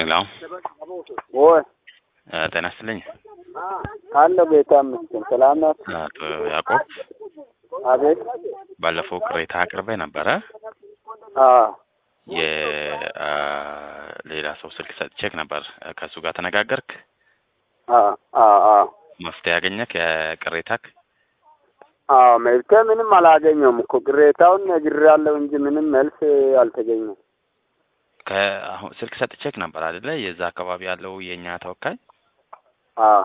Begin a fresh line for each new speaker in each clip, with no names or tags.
ሄሎ
ወይ
ጤና ይስጥልኝ።
አለ ጌታ ይመስገን። ሰላም ናት?
አቶ ያዕቆብ
አቤት።
ባለፈው ቅሬታ አቅርቤ ነበረ።
አዎ
የሌላ ሰው ስልክ ሰጥቼክ ነበር። ከእሱ ጋር ተነጋገርክ?
አዎ አዎ አዎ
መፍትሄ ያገኘክ የቅሬታክ?
አዎ መብቴ ምንም አላገኘውም እኮ ቅሬታውን ነግሬያለሁ እንጂ ምንም መልስ አልተገኘም።
ከአሁን ስልክ ሰጥቼክ ነበር አይደለ? የዛ አካባቢ ያለው የእኛ ተወካይ
አዎ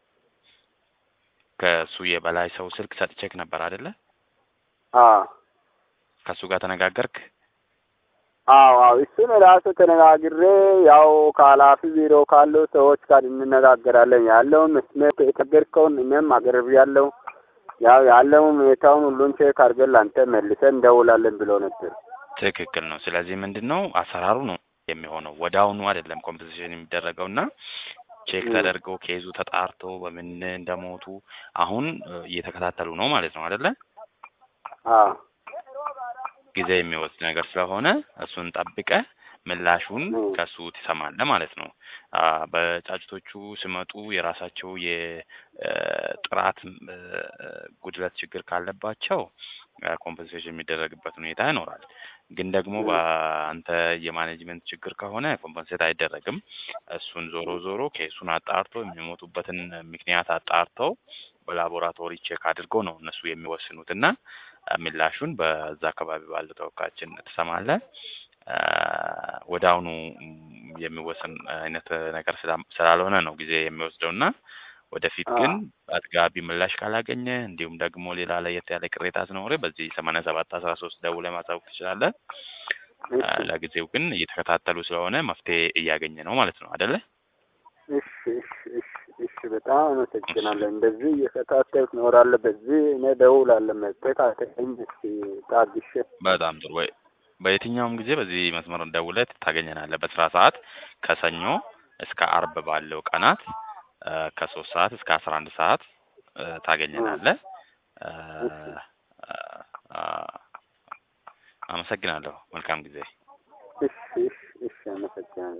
ከእሱ የበላይ ሰው ስልክ ሰጥቼክ ነበር አይደለ?
አዎ
ከእሱ ጋር ተነጋገርክ?
አዎ አዎ እሱን ራሱ ተነጋግሬ ያው ከኃላፊ ቢሮ ካሉ ሰዎች ጋር እንነጋገራለን ያለውን መስመር የተገርከውን እኔም አቅርቤያለሁ። ያው ያለውን ሁኔታውን ሁሉን ቼክ አድርገን ለአንተ መልሰን እንደውላለን ብሎ ነበር።
ትክክል ነው። ስለዚህ ምንድን ነው አሰራሩ ነው የሚሆነው ወዲያውኑ አይደለም ኮምፖዚሽን የሚደረገው እና ቼክ
ም።
ተደርገው ኬዙ ተጣርቶ በምን እንደሞቱ አሁን እ, እየተከታተሉ ነው ማለት ነው አይደለ?
አዎ
ጊዜ የሚወስድ ነገር ስለሆነ እሱን ጠብቀ ምላሹን
ም።
ከሱ ትሰማለህ ማለት ነው። አ በጫጭቶቹ ሲመጡ የራሳቸው የጥራት ጉድለት ችግር ካለባቸው ኮምፐንሴሽን የሚደረግበት ሁኔታ ይኖራል። ግን ደግሞ
ም።
በአንተ የማኔጅመንት ችግር ከሆነ ኮምፐንሴት አይደረግም። እሱን ዞሮ ዞሮ ኬሱን አጣርቶ የሚሞቱበትን ምክንያት አጣርተው በላቦራቶሪ ቼክ አድርገው ነው እነሱ የሚወስኑት እና አ፣ ምላሹን በዛ አካባቢ ባለው ተወካያችን ትሰማለህ። አ፣ ወደ አሁኑ ም፣ የሚወሰን አይነት ነገር ስላ- ስላልሆነ ነው ጊዜ የሚወስደው እና ወደፊት ግን
አዎ
አጥጋቢ ምላሽ ካላገኘ እንዲሁም ደግሞ ሌላ ለየት ያለ ቅሬታ ሲኖር በዚህ ሰማንያ ሰባት አስራ ሶስት ደውለህ ማሳወቅ ትችላለህ። አ፣
እሺ
ለጊዜው ግን እየተከታተሉ ስለሆነ መፍትሄ እያገኘ ነው ማለት ነው አይደለ?
እሺ እሺ እሺ እሺ በጣም አመሰግናለሁ። እንደዚህ እየከታተልኩ እኖራለሁ። በዚህ እኔ እደውላለሁ። መፍትሄ ካልተገኘ እስኪ ታግሼ
በጣም ጥሩ። ወይ በየትኛውም ጊዜ በዚህ መስመር ደውለህ ታገኘናለህ። በስራ ሰዓት ከሰኞ እስከ አርብ ባለው ቀናት አ፣ ከሶስት ሰዓት እስከ አስራ አንድ ሰዓት አ፣ ታገኘናለህ። አ፣
እሺ
አ፣ አመሰግናለሁ። መልካም ጊዜ።
እሺ እሺ እሺ አመሰግናለሁ።